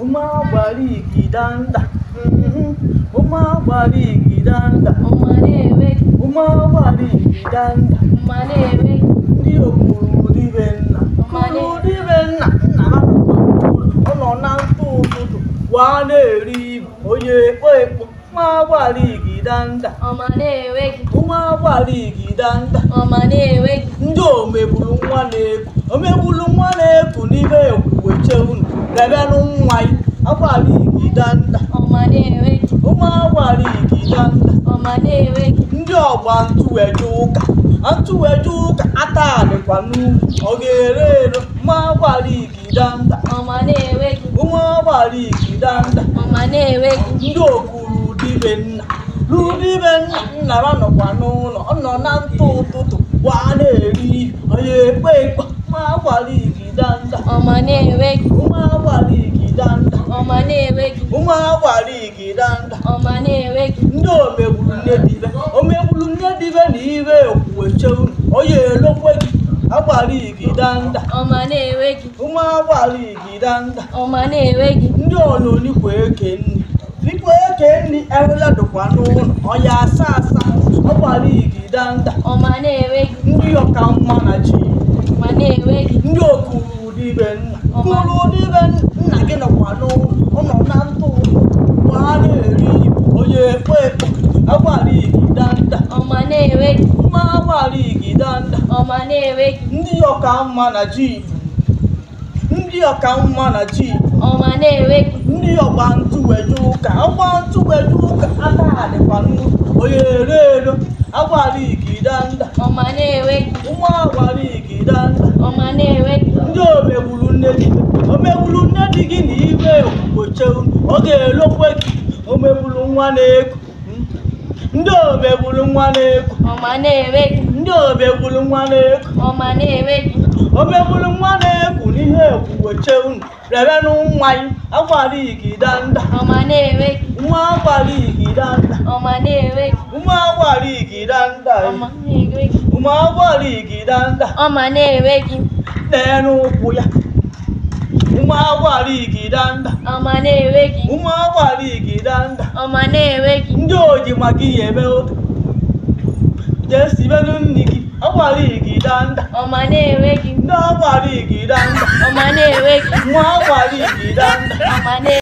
ụmụ agbara igidanda mhm, ụmụ agbara igidanda ọma na-enweghị ụmụ agbara igidanda mma na-enweghị ndị okwuru dibe nna Ọma na- kwuru dibe nna nna ha nọkwa n'ụlọ ọ nọ na ntụ ụtụtụ waa na-eri ibu onye ekpo ekpo ụmụ agbara igidanda ọma na-enweghị ụmụ agbara igidanda ọma na-enweghị ndị omegburu nwa na-eku omegburu nwa na-eku n'ime ekwuwe cheunu lebenụ nwa ya agbara igidanda ọma na-enweghị ụmụ agbara igidanda ọma na-enweghị ndị ọgba ntụweje ụka ntụweje ụka ata dịkwa n'ugwu ọ ga-ere ere ụmụ agbara igidanda ọma na-enweghị ụmụ agbara igidanda ọma na-enweghị ndị okuru dibe nna rudibe nna nna ha nọkwa n'ụlọ ọ nọ na ntụ ụtụtụ waa na-eri ihe onye ekpe ekpe ụmụ agbara igidanda ọma na-enweghị ụmụ agbara igidanda ọma na-enweghị ụmụ agbara igidanda ọma na-enweghị ndị omegburu nne dibe omegburu nne dibe na ire okwuwe cheunu onye elokwe gị agbara igidanda ọma na-enweghị ụmụ agbara igidanda ọma na-enweghị ndị ononikwa eke nri dịkwa eke nri ewela dịkwa n'ụlọ ọya asa asa ọgbara igidanda ọma na-enweghị ndị ọka mma na ji ọma na-enweghị ndị okuru dibe nna kuru dibe nna gị nọkwa n'ụlọ ụnọ na ntụ gbaa na-eri ibu onye ekpe ekpe agbara igidanda ọma na-enweghị mma agbara igidanda ọma na-enweghị ndị ọka mma na ji ndị ọka mma na ji ọma na-enweghị ndị ọgba ntụweje ụka ọgba ntụweje ụka aka dịkwa nnukwu onye ere ero agbara igidanda ọma na-enweghị ụmụ agbara igidanda ọma na-enweghị ndị omegburu nne di omegburu nne di gị na ime okpukpoche ọ ga-elokwe gị omegburu nwa na-eku ndị omegburu nwa na-eku ọma na-enweghị ndị omegburu nwa na-eku ọma na-enweghị omegburu nwa na-eku n'ihe okpukpoche unu rebenụ nwa ya agbara igidanda ọma na-enweghị nwa agbara igidanda ọma na-enweghị ụmụ agbara igidanda ọma na-enweghị ụmụ agbara igidanda ọma na-enweghị n'elu ụkwụ ya ụmụ agbara igidanda ọma na-enweghị ụmụ agbara igidanda ọma na-enweghị ndị oji maka ihe eme oge jee sibenu nri gị agbara igidanda ọma na-enweghị ndị agbara igidanda ọma na-enweghị nwa agbara igidanda ọma na